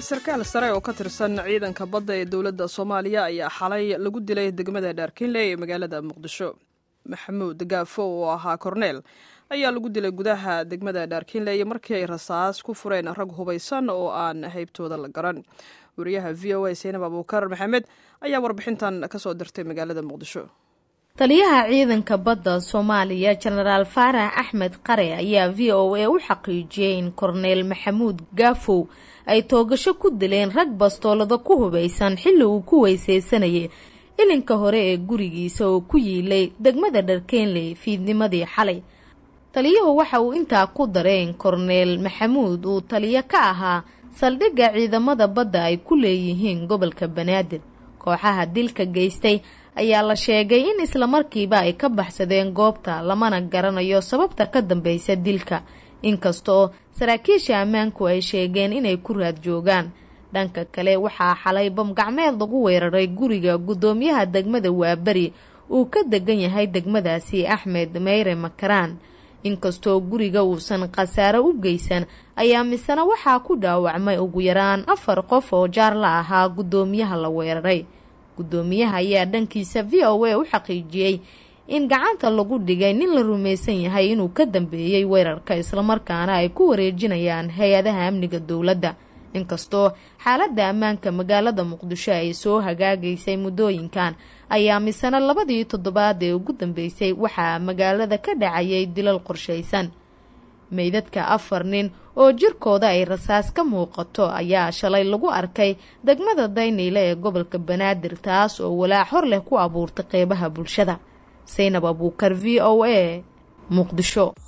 sarkaal sare oo ka tirsan ciidanka badda ee dowladda soomaaliya ayaa xalay lagu dilay degmada dhaarkinley ee magaalada muqdisho maxamuud gaafo oo ahaa korneel ayaa lagu dilay gudaha degmada dhaarkinley markii ay rasaas ku fureen rag hubaysan oo aan haybtooda la garan wariyaha v o a seinab abuukar maxamed ayaa warbixintan kasoo dirtay magaalada muqdisho taliyaha ciidanka badda soomaaliya jenaraal faarax axmed qare ayaa v o a u xaqiijiyey in korneel maxamuud gaafow ay toogasho ku dileen rag bastoolada ku hubaysan xilli uu ku weysaysanayay ilinka hore ee gurigiisa oo ku yiilay degmada dharkeenley fiidnimadii xalay taliyuhu waxa uu intaa ku daray in korneel maxamuud uu taliyo ka ahaa saldhigga ciidamada badda ay ku leeyihiin gobolka banaadir kooxaha dilka geystay ayaa la sheegay in islamarkiiba ay ka baxsadeen goobta lamana garanayo sababta ka dambeysa dilka inkastoo saraakiisha ammaanku ay sheegeen inay ku raad joogaan dhanka kale waxaa xalay bamgacmeed lagu weeraray guriga guddoomiyaha degmada waaberi uu ka degan yahay degmadaasi axmed meyre makaraan inkastoo guriga uusan khasaare u geysan ayaa misena waxaa ku dhaawacmay ugu yaraan afar qof oo jaar la ahaa guddoomiyaha la weeraray guddoomiyaha ayaa dhankiisa v o a u xaqiijiyey in gacanta lagu dhigay nin la rumaysan yahay inuu ka dambeeyey weerarka islamarkaana ay ku wareejinayaan hay-adaha amniga dowladda inkastoo xaaladda ammaanka magaalada muqdisho ay soo hagaagaysay muddooyinkan ayaa misena labadii toddobaad ee ugu dambeysay waxaa magaalada ka dhacayay dilal qorshaysan meydadka afar nin oo jirkooda ay rasaas ka muuqato ayaa shalay lagu arkay degmada dayniile ee gobolka banaadir taas oo walaac hor leh ku abuurtay qeybaha bulshada saynab abuukar v o a muqdisho